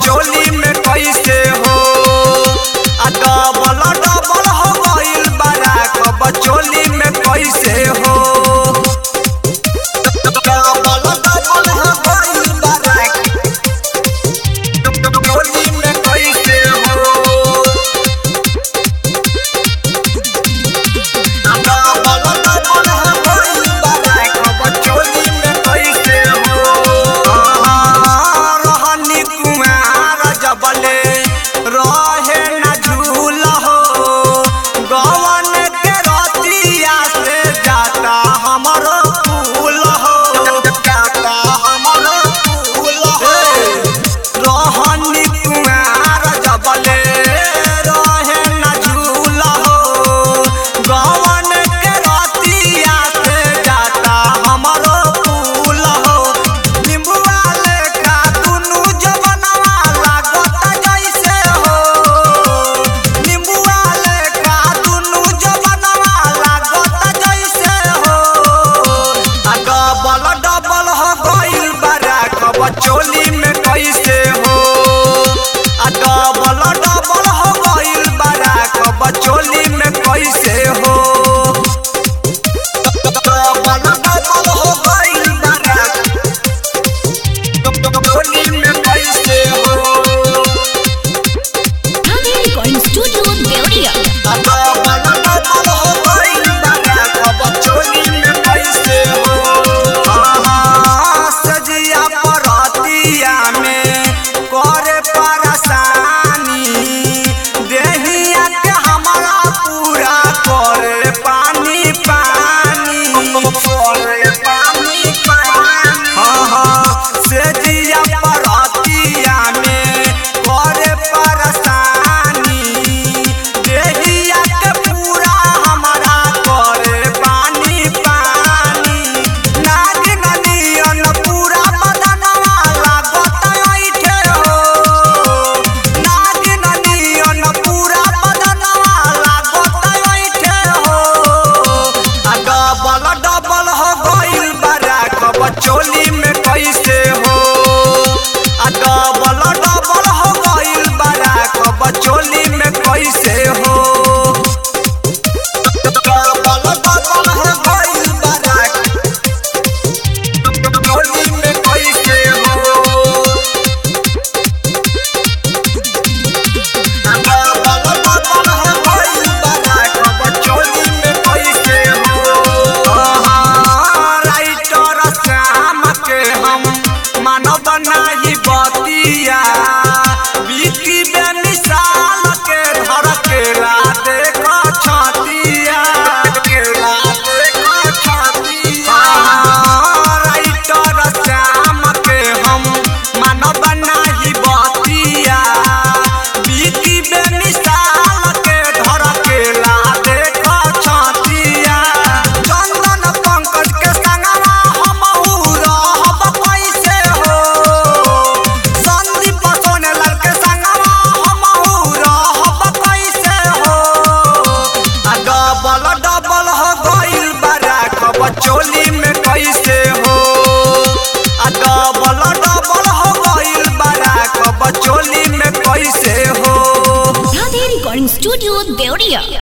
चोली में कैसे हो आ डबल डबल हो गइल बारा कब चोली में कैसे हो डबल डबल हो गइल बारा चोली में कैसे हो रहे न झूल हो गवन के रतिया से जाता हमरो फूल हो जाता हमरो फूल हो रहनी कुमार जबले रहे न झूल हो गवन के रतिया से जाता हमरो फूल हो निम्बुआ लेखा दुनु जवनवा लागत जैसे हो निम्बुआ लेखा दुनु जवनवा लागत जैसे हो आ डबल डबल हो गइल बारा कब चोली में कैसे हो आ डबल डबल हो गइल बारा कब चोली में कैसे हो डबल डबल हो गइल बारा चोली में कैसे हो Radhe Recording Studio, Deoria. सेजिया परतिया में करे परसानी देहिया के पूरा हमारा करे पानी पानी नागिन नियन पूरा बदनवा लागत ऐठे हो नागिन नियन पूरा बदनवा लागत ऐठे हो आ डबल डबल हो गइल बारा कब चोली में कैसे हो आ डबल डबल हो गइल बारा कब चोली में कैसे हो डबल डबल हो गइल बारा चोली में कैसे हो मानव नाही बतिया बिकी बेमिसाल के धर केला देख छतिया केला देख छतिया राइटर श्याम के हम मानव नाही बतिया बिकी बेमिसाल के धर केला देख छतिया चंदन पंकज के संगवा हमहू रहब कैसे हो संदीप सोनेलाल के संगवा हमहू रहब कैसे हो आ डबल डबल हो गइल बारा कब चोली में कैसे हो आ डबल डबल हो गइल बारा कब चोली में कैसे हो Radhe Recording Studio, Deoria.